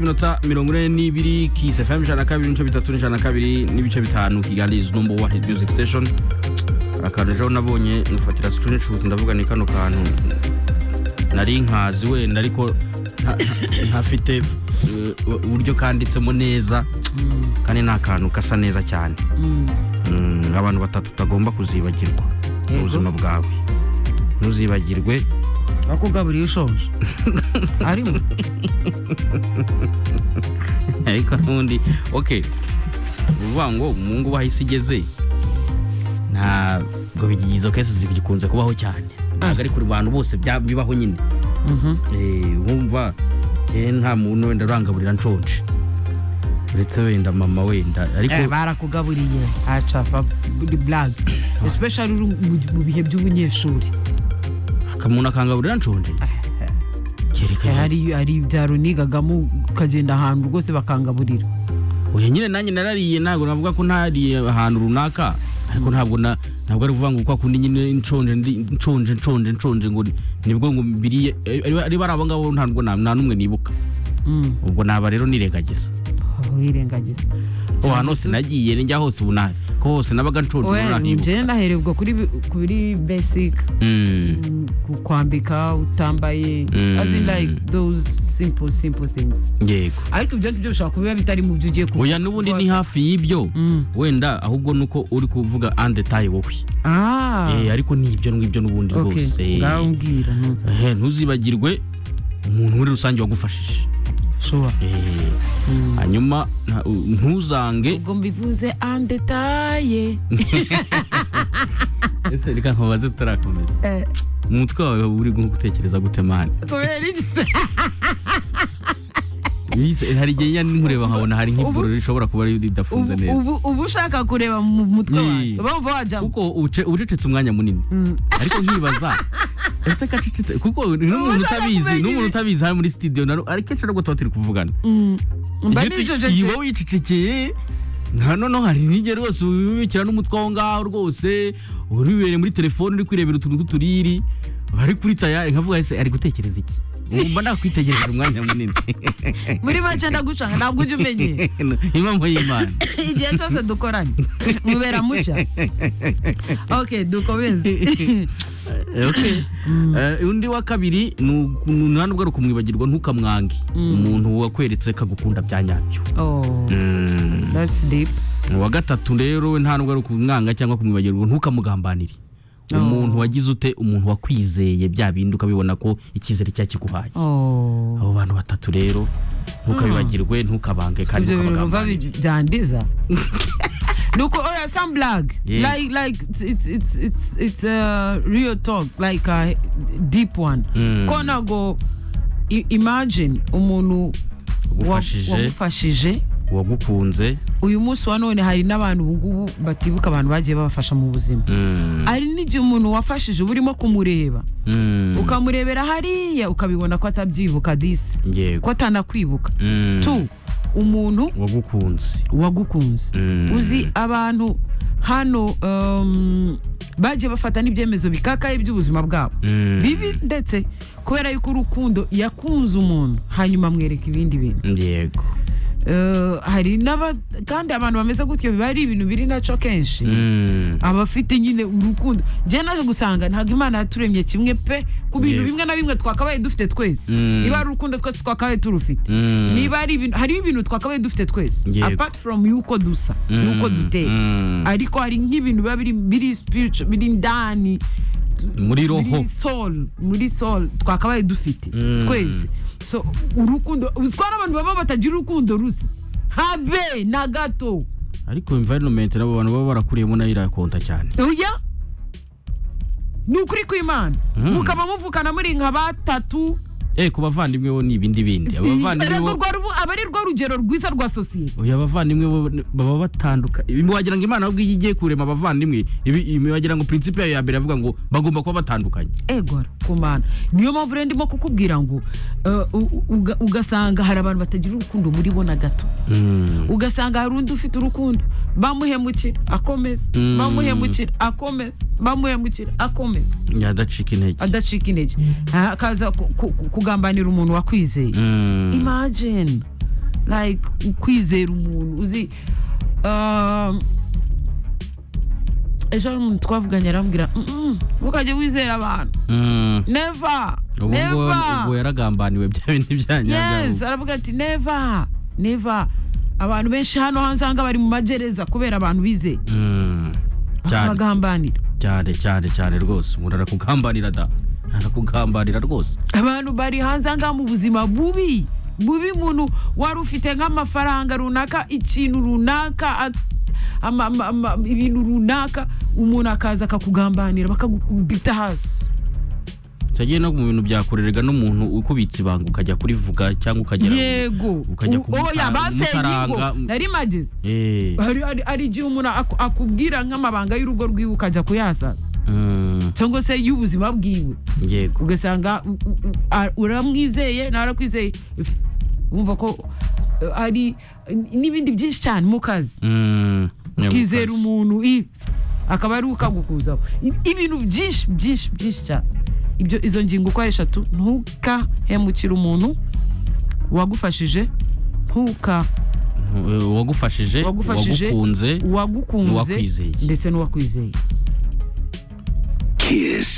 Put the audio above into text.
iminota mirongo ine n'ibiri kisi fm ijana na kabiri n'ibice bitatu n'ijana na kabiri n'ibice bitanu kigali is number one hit music station akantu ejo nabonye nufatira screenshot ndavuga ni kano kantu nari nkazi wenda ariko nta- nta- ntafite eh, uburyo kanditsemo neza kandi ni akantu gasa neza cyane Mm, abantu batatu utagomba kuzibagirwa mu Yego. buzima bwawe ntuzibagirwe wakugaburiye ushonje arimo ariko n'ubundi ok ni ukuvuga ngo mu ngo bahise igeze ntabwo bigi- izo kesi zikunze kubaho cyane ntabwo ari kuri bantu bose bya- bibaho nyine Mhm. Eh, wumva eh, nta muntu wenda urangaburira nshonje uretse wenda mama wenda Eh, ariko barakugaburiye acafa blague especially uri mu- mu bihe by'ubunyeshuri akamuntu akangaburira nshonje Eh, kereka hari hari ibyaro nigagamo ukagenda ahantu rwose bakangaburira oya nyine nanjye narariye ntabwo navuga ko ntariye ahantu runaka ariko ntabwo na ntabwo ari ukuvuga ngo kwa kundi nyine nshonje ndi nshonje nshonje nshonje ngo ni- nibwo ngo mbiriye eh, ari ari bari abo ngabo ntabwo na nta n'umwe nibuka Mm. ubwo naba rero nirengagiza Oh, wirengagiza aho hantu hose nagiye ni njya hose ubu nabi ko hose nabaga nshonje ubu Oya, nanibuka njyewe naherebwa kuri bi- kuri basic Mm, mm, ku- kwambika utambaye Mm. as in like those simple simple things yego ariko ibyo ngibyo bishobora kuba biba bitari mu byo ugiye kuvuga oya n'ubundi ni hafi y'ibyo Mm. wenda ahubwo ni uko uri kuvuga andetaye wowe ah Eh, ariko ni ibyo ngibyo n'ubundi okay rwose Eh, ngaho mbwira mm. eh, ntuzibagirwe umuntu muri rusange wagufashije sure Eh, Mm. hanyuma nta- u- ntuzange ubwo mbivuze andetaye ese reka nkubaze tutarakomeza umutwe wawe uri gutekereza gute mani kubera iki Yise- hari igihe njya nkureba nkabona hari nk'ivuriro rishobora kuba ridafunze ubu neza ubu- ubu ushaka kureba mu mutwe wawe Yee. bamva wajyamo kuko uce- ucecetse umwanya munini Mm. ariko nkibaza ese kacecetse kuko n'umuntu ushaka utabizi kumenya n'umuntu ibi. utabizi hano muri studio na ariko kenshi nubwo tuba turi kuvugana Mm. mba Iyo tu- nicecekeye. iyo wowe wicecekeye nta noneho hari n'igihe rwose ubibikira n'umutwe aho ngaho rwose uribereye muri telefone uri kwirebera utuntu tw'uturiri ari kuri taya nkavuga ese ari gutekereza iki mba nakwitegereza umwanya munini muri make ndagucanga ntabwo ujya umenye impamvu y'imana igihe cyose dukoranye mubera mushya ok dukomeze Okay. Eh, undi wa kabiri ni uku- ni nta n'ubwo ari ukumwibagirwa ntukamwange umuntu wakweretse kagukunda bya nyabyo Oh, that's deep. uwa gatatu rero we nta nubwo ari ukumwanga cyangwa kumwibagirwa ntukamugambanire umuntu wagize ute umuntu wakwizeye bya bindi ukabibona ko icyizere cya kiguhaye Oh. abo bantu batatu rero ntukabibagirwe ntukabange kandi ibyo bintu numva ntukabagambanire bi- byandiza nuko oya some blague Yeah. like like it's- it's it's it's it's a real talk like a deep one Mm. ko ntago i- imagine umuntu wa- Ugufashije. wagufashije uwagukunze uyu munsi wa none hari n'abantu ubungubu batibuka abantu bagiye babafasha mu buzima mm, hari n'igihe umuntu wafashije uba urimo kumureba mm, ukamurebera hariya ukabibona ko atabyibuka disi ko yego atanakwibuka Mm, tu umuntu uwagukunze wagukunze Mm. uzi abantu hano um, bagiye bafata n'ibyemezo bikakaye by'ubuzima bwabo Mm. bibi ndetse kubera yuko urukundo yakunze umuntu hanyuma amwereka ibindi bintu yego Eh, hari n'aba kandi abantu bameze gutyo biba ari ibintu biri naco kenshi Mm, abafite nyine urukundo njye naje gusanga ntabwo imana yaturemye kimwe pe ku bintu Yego. bimwe na bimwe twakabaye dufite twese Mm. niba ari urukundo twese twakabaye turufite mm, niba ari ibintu hariho ibintu twakabaye dufite twese Yego. apart from yuko dusa mm, yuko duteye mm. ariko hari nk'ibintu biba biri biri spiritual biri ndani muri roho muri soul muri soul twakabaye dufite Mm. twese so urukundo uziko hari abantu baba batagira urukundo rusa habe na gato ariko environment nabo bantu baba barakuriyemo nayo irakonta cyane oya ni ukuri kw'imana Mm. mukaba muvukana muri nka batatu eh ku bavandimwe bo ni ibindi bindi abavandimwe Ariko bo rwa rubu- aba ari rwo rugero rwiza rwa sosiyete oya abavandimwe bo baba batanduka ibi wagira ngo imana ahubwo iyo igiye kurema abavandimwe ibi ibi wagira ngo principe yayo ya mbere avuga ngo bagomba kuba batandukanye egora kumana niyo mpamvu rero ndimo kukubwira ngo eh, u- uga- ugasanga hari abantu batagira urukundo muri bo na gato ugasanga hari undi ufite urukundo bamuhemukira akomeza Mm. bamuhemukira akomeza bamuhemukira akomeza yadacika intege adacika intege hakaza ku- ku- ku- kugambanira umuntu wakwizeye Mm. imagine like kwizera umuntu uzi um, ejo hari umuntu twavuganye arambwira "Mm-mm, ntukajye wizera abantu Mm. neva ubu ngubu neva ubwo yaragambaniwe bya bindi byanyabyago yes aravuga ati neva neva abantu benshi hano hanze aha ngaha bari mu magereza kubera abantu bizeye Mm. cyane bagambanira cyane cyane cyane rwose umuntu arakugambanira da arakugambanira rwose abantu bari hanze aha ngaha mu buzima bubi bubi umuntu wari ufite nk'amafaranga runaka ikintu runaka a- ama- ama- ama- ibintu runaka umuntu akaza akakugambanira bakagukubita hasi cyagiye no mu bintu byakorerega n'umuntu ukubitse ibanga ukajya kurivuga cyangwa ukagera yego ukajya U- oya kumuta- basenyigo kumutaranga. nari mageze Eh, hari hari- hari igihe umuntu aku- akubwira nk'amabanga y'urugo rwiwe ukajya kuyasaza mm, cyangwa se y'ubuzima bwiwe yego ugasanga u- u- u- a- uramwizeye ntarakwizeye wumva ko uh, ari n'ibindi byinshi cyane mu kazi Mm, yego, ukizera kazi. umuntu i akaba ari we ukagukuzaho I- ibintu byinshi byinshi byinshi cyane ibyo izo ngingo uko ari eshatu ntukahemukire umuntu wagufashije ntuka Eh, uwagufashije Uwagufashije. uwagukunze uwagukunze N'uwakwizeye. ndetse n'uwakwizeye Kiss.